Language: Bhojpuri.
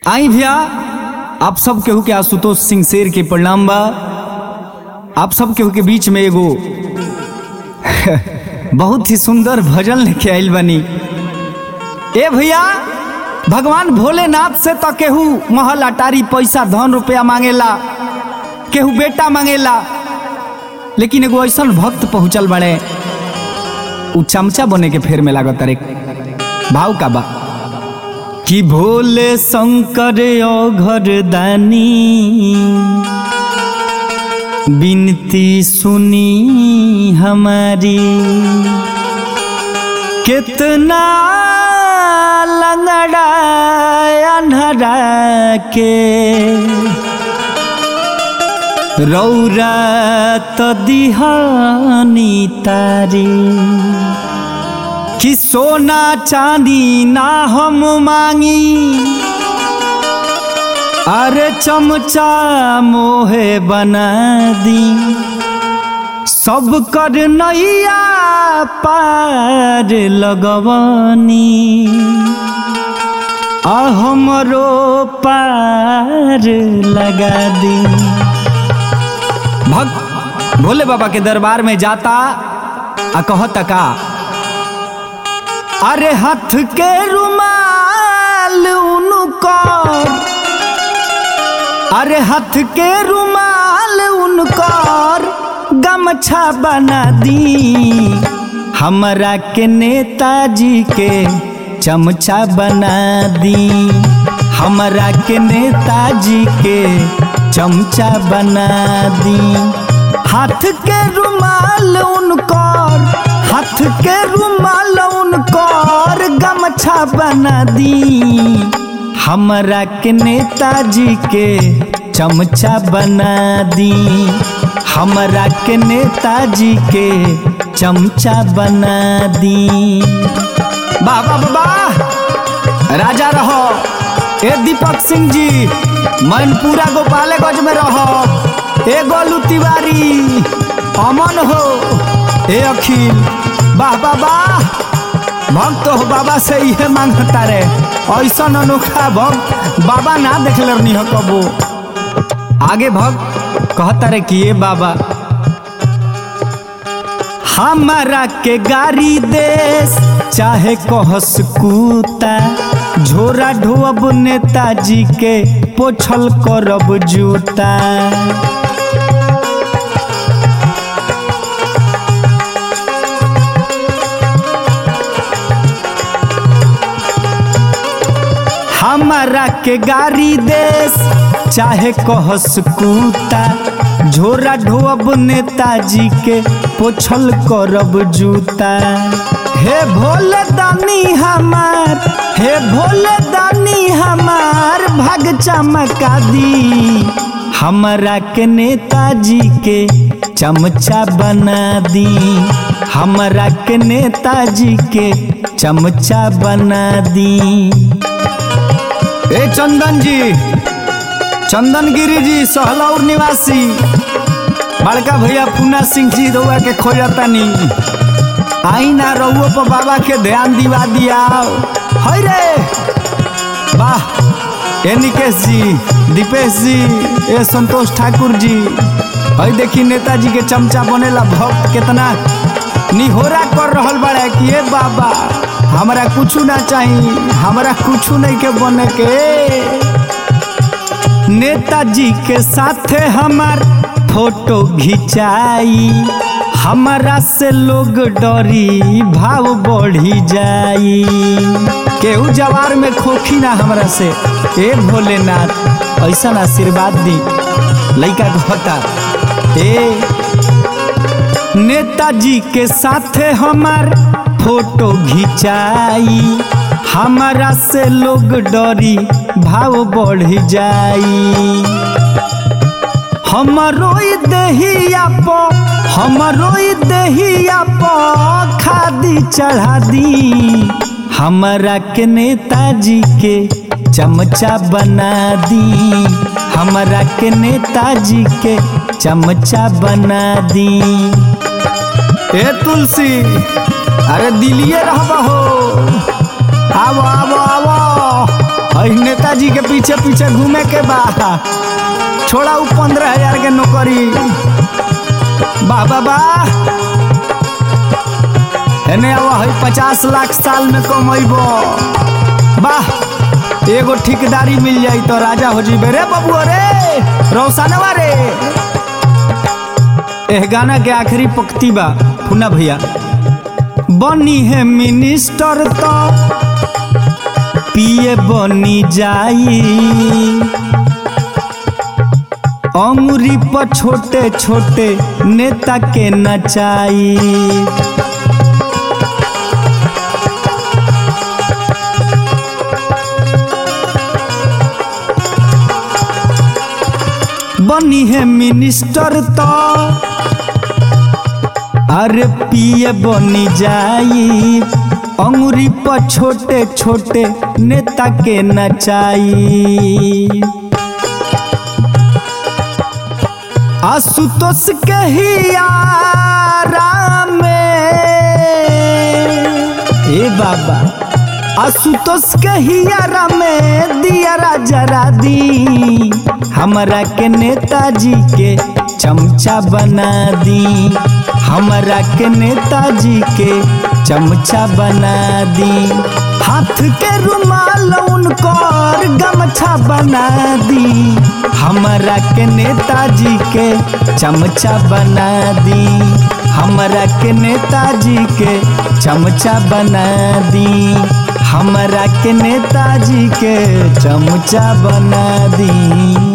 आई भैया आप सब केहू के आशुतोष सिंह शेर के प्रणाम बा आप सब केहू के बीच में एगो बहुत ही सुंदर भजन लेके आइल बनी ए भैया भगवान भोलेनाथ से तो केहू महल अटारी पैसा धन रुपया मांगेला केहू बेटा मांगेला लेकिन एगो ऐसा भक्त पहुंचल बड़े उ चमचा बने के फेर में लागत रे भाव का बा कि भोले शंकर घर दानी बिनती सुनी हमारी कितना लंगड़ा अनहरा के रौरा तो दिहानी तारी कि सोना चांदी ना हम मांगी अरे चमचा मोहे बना दी सब कर नैया पार लगवनी आ हमरो पार लगा दी भक्त भोले बाबा के दरबार में जाता आ कहता का अरे हाथ के रुमाल उनकर अरे हाथ के रुमाल उनकर गमछा बना दी हमरा के नेताजी के चमचा बना दी हमरा के नेताजी के चमचा बना दी हाथ के रुमाल उनकर हाथ के रुमाल उनकर गमछा बना दी हमरा के नेताजी के चमचा बना दी हमरा के नेताजी के चमचा बना दी बाबा बाबा राजा रहो ए दीपक सिंह जी मैनपुरा गोपालगंज में रहो ए गोलू तिवारी अमन हो ए अखिल वाह वाह वाह भक्त हो बाबा से इहे मांगता रे ऐसा अनोखा भक्त बाबा ना देखले रहनी हो कबो आगे भक्त कहता रे कि ये बाबा हमारा के गाड़ी देश चाहे कहस कूता झोरा ढोअब नेताजी के पोछल करब जूता हमारा के गाड़ी देश चाहे कहस कूता झोरा ढोअब नेताजी के पोछल करब जूता हे भोले दानी हमार हे भोले दानी हमार भाग चमका दी हमरा के नेताजी के चमचा बना दी हमरा के नेताजी के चमचा बना दी ए चंदन जी चंदन गिरी जी सहलौर निवासी बड़का भैया पूना सिंह जी रउआ के खोजतनी आई ना रउओ पर बाबा के ध्यान दिवा दिया है रे वाह ए निकेश जी दीपेश जी ए संतोष ठाकुर जी है देखी नेताजी के चमचा बनेला भक्त कितना निहोरा कर रहल बड़ा कि ए बाबा हमरा कुछ ना चाहिए हमरा कुछ नहीं के बने के नेताजी के साथे हमार फोटो घिंचाई हमारा से लोग डरी भाव बढ़ी जाई केहू जवार में खोखी ना हमरा से ए भोलेनाथ ऐसा आशीर्वाद दी लइका कहता ए नेताजी के साथे हमार फोटो घिंचाई हमारा से लोग डरी भाव बढ़ जाई हमरो दहिया प हमरो दहिया प खादी चढ़ा दी हमरा के नेताजी के चमचा बना दी हमरा के नेताजी के चमचा बना दी ए तुलसी अरे दिलिए रहबा हो आवो आवो आवो हई नेताजी के पीछे पीछे घूमे के बा छोड़ा उ पंद्रह हजार के नौकरी वाह वाह वाह एने अब हई पचास लाख साल में कमैबो वाह एगो ठेकेदारी मिल जाई तो राजा हो जीबे रे बबुआ रे रोशनवा रे एह गाना के आखिरी पंक्ति बा फुना भैया बनी है मिनिस्टर तो पिए बनी जाई अंगुरी पर छोटे छोटे नेता के नचाई बनी है मिनिस्टर तो अरे पिए बनी जाई अंगुरी पर छोटे छोटे नेता के नचाई आशुतोष के ही आराम ए बाबा आशुतोष के ही आराम दिया जरा दी हमरा के नेताजी के चमचा बना दी हमरा के नेताजी के चमचा बना दी हाथ के रुमाल उनकर गमछा बना दी हमरा के नेताजी के चमचा बना दी हमरा के नेताजी के चमचा बना दी हमरा के नेताजी के चमचा बना दी